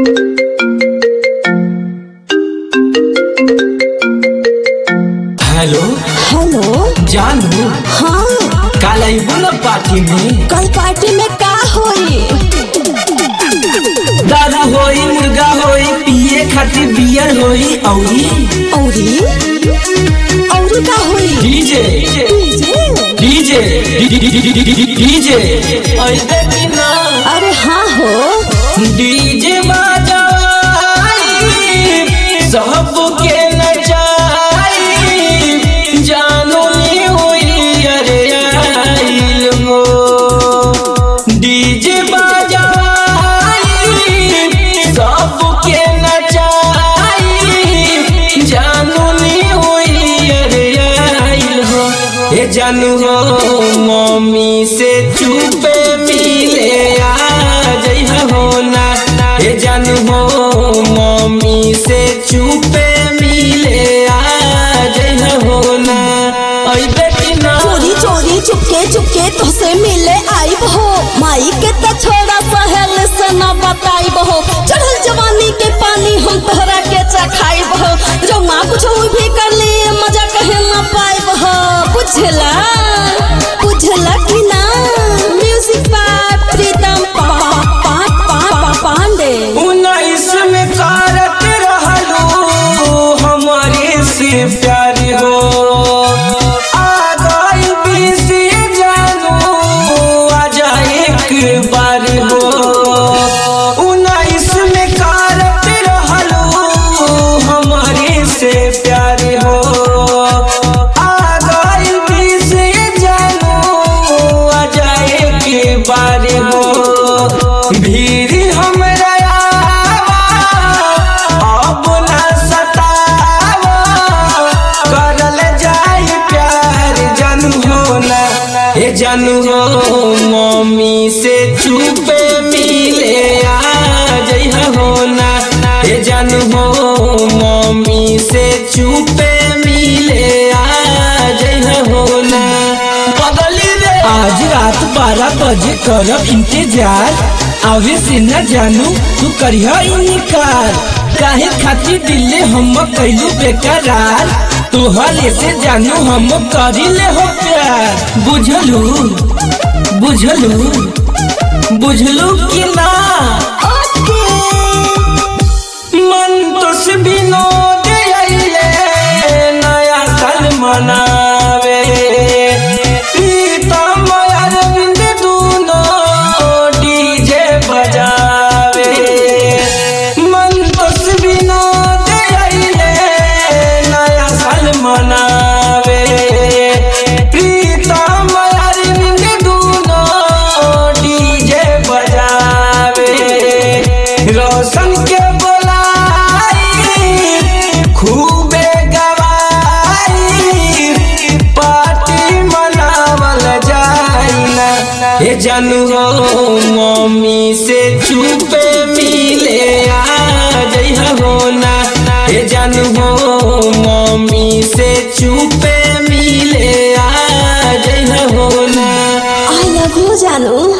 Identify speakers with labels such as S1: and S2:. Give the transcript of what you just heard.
S1: hello
S2: hello
S1: जानू
S2: हाँ
S1: काल अइबू न पार्टी में
S2: कल पार्टी में का होई
S1: दारू होई मुर्गा होई पिए खातिर बियर होई औरी
S2: औरी औरी का होई
S1: डीजे
S2: डीजे
S1: डीजे डीजे अइबे कि ना
S2: अरे हाँ हो
S1: डीजे बजाई सबके नचाई जानू नी होई अरे आइल हो डीजे बजाई सबके नचाई जानू नी होई अरे आइल हो ए जानू हो मम्मी से चुपे मिले आ जइहा हो ना ए जानू हो मम्मी से चुपे मिले आ जइहा हो ना अइबे कि ना
S2: चोरी चोरी चुपके चुपके तुझसे मिले आई हो माई के तो छोड़ा पहल से न बताई हो चढ़ल जवानी के पानी हम तोहरा के चखाई हो जो माँ कुछ भी कर ली मजा कहे न पाई हो बुझला बुझला कि ना म्यूजिक बाय प्रीतम पा, पा, पा, पा, पांडे
S1: उन्नीस में कारत रहलू हमारे से प्यार हो आ गई बीस जानू आ जा एक बार हो उन्नीस में कारत रहलू हमारे से प्यार हो आ गई बीस जानू आ जा एक बार हो भीड़ हमरा आवा, अब ना सतावा, करल जाई प्यार जानू हो ना ए जानू हो मम्मी से चुपे मिले आ जइहा हो ना ए जानू हो मम्मी से चुपे मिले आ जइहा हो ना बदली दे आज रात बारह बजे करब इंतजार आवे से न जानू तू करिया इनकार काहे खातिर दिले हम कैलू बेकरार तोहरे से जानू हम करिले हो प्यार बुझलू बुझलू बुझलू कि ना मन तो से विनोद अइले नया साल मनावे प्रीतम अरविंद दूनो डीजे बजावे मन तो से विनोद अइले नया साल मनावे प्रीतम अरविंद दूनो डीजे बजावे रोशन के बोलाई खूबे गवाई पार्टी मनावल जाई ना ए जानू हो मम्मी से चुपे मिले आ जइहा हो ना ए जानू हो मम्मी से चुपे मिले आ जइहा हो ना
S2: आई लव यू जानू